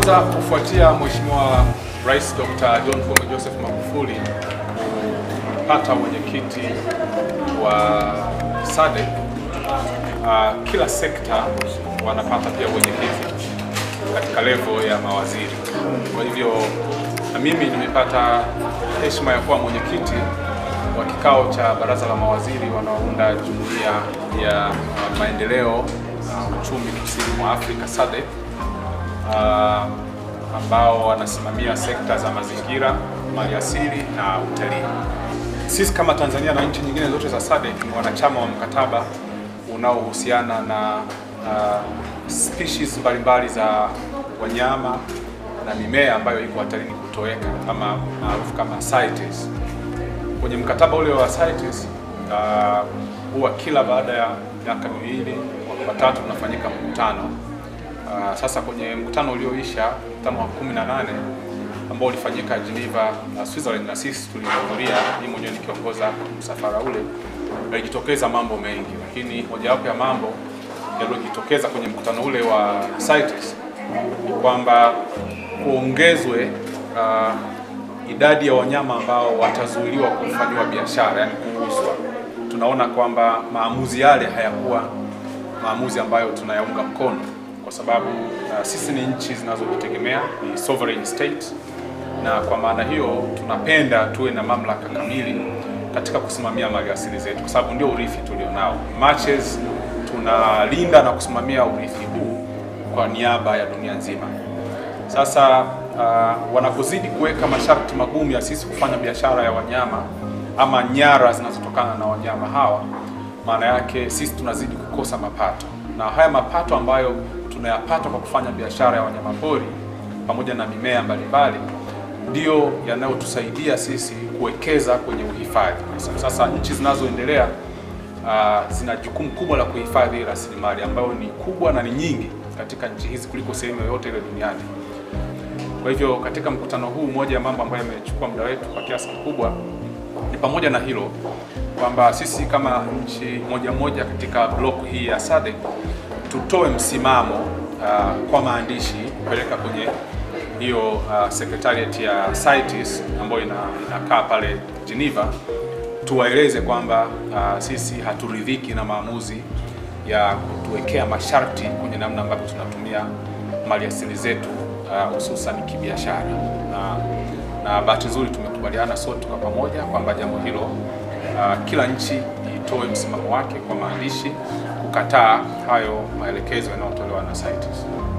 Kwanza kufuatia Mheshimiwa Rais Dr. John Pombe Joseph Magufuli kupata mwenyekiti wa SADC, uh, kila sekta wanapata pia mwenyekiti katika level ya mawaziri. Kwa hivyo na mimi nimepata heshima ya kuwa mwenyekiti wa kikao cha baraza la mawaziri wanaounda jumuiya ya uh, maendeleo na uchumi kusini mwa Afrika SADC uh, ambao wanasimamia sekta za mazingira, maliasili na utalii. Sisi kama Tanzania na nchi nyingine zote za SADC ni wanachama wa mkataba unaohusiana na uh, species mbalimbali za wanyama na mimea ambayo iko hatarini kutoweka kama maarufu kama CITES. Kwenye mkataba ule wa CITES uh, huwa kila baada ya miaka miwili watatu unafanyika mkutano. Uh, sasa kwenye mkutano ulioisha mkutano wa 18 ambao ulifanyika Geneva na Switzerland, na sisi tulihudhuria, mimi mwenyewe nikiongoza msafara ule, yalijitokeza mambo mengi, lakini mojawapo ya mambo yaliyojitokeza kwenye mkutano ule wa CITES ni kwamba kuongezwe uh, idadi ya wanyama ambao watazuiliwa kufanyiwa biashara, yani kuuzwa. Tunaona kwamba maamuzi yale hayakuwa maamuzi ambayo tunayaunga mkono kwa sababu uh, sisi ni nchi zinazojitegemea, ni sovereign state, na kwa maana hiyo tunapenda tuwe na mamlaka kamili katika kusimamia maliasili zetu, kwa sababu ndio urithi tulionao. Matches tunalinda na kusimamia urithi huu kwa niaba ya dunia nzima. Sasa uh, wanapozidi kuweka masharti magumu ya sisi kufanya biashara ya wanyama ama nyara zinazotokana na wanyama hawa, maana yake sisi tunazidi kukosa mapato, na haya mapato ambayo tunayapata kwa kufanya biashara ya wanyamapori pamoja na mimea mbalimbali ndiyo yanayotusaidia sisi kuwekeza kwenye uhifadhi. Sasa nchi zinazoendelea uh, zina jukumu kubwa la kuhifadhi rasilimali ambayo ni kubwa na ni nyingi katika nchi hizi kuliko sehemu yoyote ile duniani. Kwa hivyo katika mkutano huu, moja ya mambo ambayo yamechukua muda wetu kwa kiasi kikubwa ni pamoja na hilo kwamba sisi kama nchi moja moja katika block hii ya SADC tutoe msimamo uh, kwa maandishi kupeleka kwenye hiyo uh, secretariat ya CITES ambayo ina, inakaa pale Geneva, tuwaeleze kwamba uh, sisi haturidhiki na maamuzi ya kutuwekea masharti kwenye namna ambavyo tunatumia maliasili zetu hususan uh, kibiashara na, na bahati nzuri tumekubaliana sote kwa pamoja kwamba jambo hilo uh, kila nchi itoe msimamo wake kwa maandishi kukataa hayo maelekezo yanayotolewa na CITES.